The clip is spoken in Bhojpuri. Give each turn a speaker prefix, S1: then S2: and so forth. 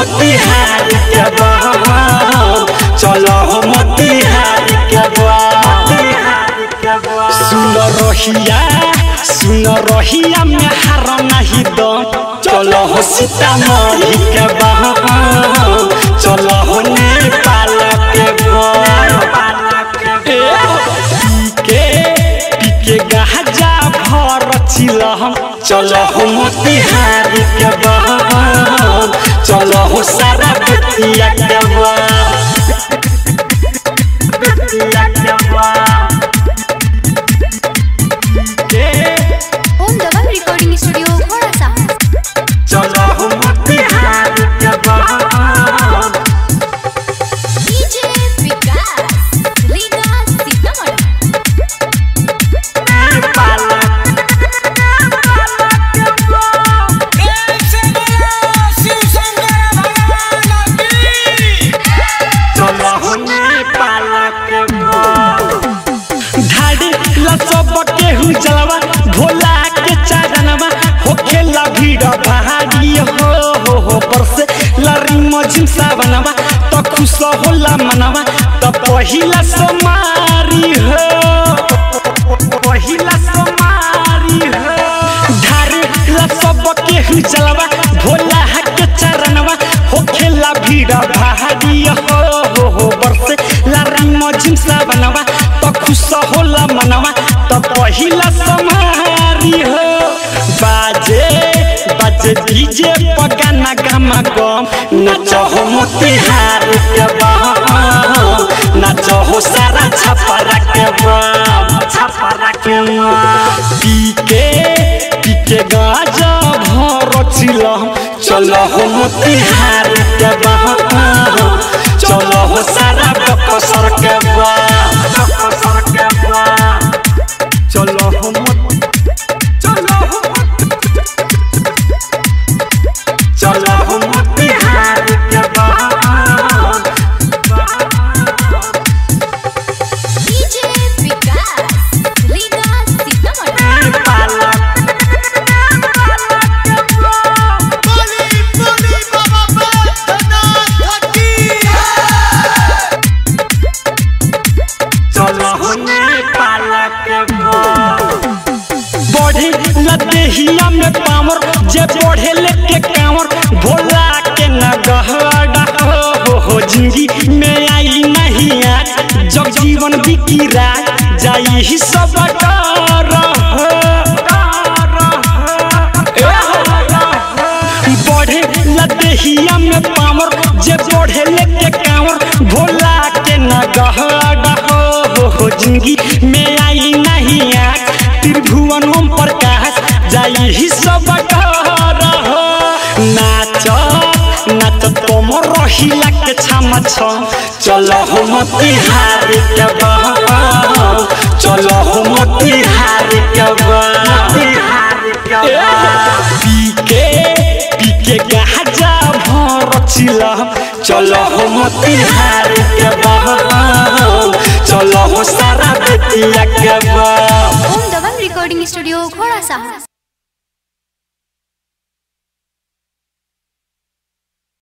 S1: मोतिहार के बम चलो हो मोतिहार के बम सुन रहिया सुन रहिया में हार नहीं दम चलो हो सीतामढ़ी के बम चलो हो नेपाल के बम पीके पीके गाजा भर चिलहम चलो हो मोतिहार के बम चलो हो सारा बेतिया के बम बेतिया के बम के
S2: ओम दबंग रिकॉर्डिंग स्टूडियो घोड़ा साहब
S1: चलो हो मोतिहार के बम
S2: डीजे विकास लीगा सीतामढ़ी
S1: भोला के चरणवा होखेला भीड़ भारी हो हो हो परसे लरी मजिम सावनवा तो खुश होला मनवा तो पहिला सोमारी हो पहिला सोमारी हो धारे ला सब के जलवा भोला के चरणवा होखेला भीड़ भारी हो हो हो बरसे लरी मजिम सावनवा तो खुश होला मनवा तो पहिला सोमारी हो बाजे बाजे डीजे पगाना गामा गम नाचो हो मोतिहार के बम नाचो हो सारा छपरा के बम छपरा के बम पीके पीके गाजा भर चिलम चलो हो मोतिहार के बम चलो हो सारा बकसर के बम बकसर के बम चलो हो मोति चलो हो चलो हो मोतिहार के बम
S2: डीजे विकास लीगा सीतामढ़ी
S1: बढ़े लदेहिया में पावर जे बढ़े लेके कांवर भोला के नगहड़ा हो हो हो जिंदगी में आई नहीं आज जब जीवन बिकी रात जाई ही सब डर हो। ए हो। बढ़े लदेहिया में पावर जे बढ़े लेके कांवर भोला के नगहड़ा हो हो हो जिंदगी में आई नहीं आज त्रिभुवन ओम प्रकाश जाई ही सब डर हो नाच नाच तुम रहिला के छामा छ चलो हो मोतिहार के बम चलो हो मोतिहार के बम पीके पीके गाजा भर चिलम चलो हो मोतिहार के बम चलो हो सारा बेतिया के बम
S2: ओम दबंग रिकॉर्डिंग स्टूडियो घोड़ा साहब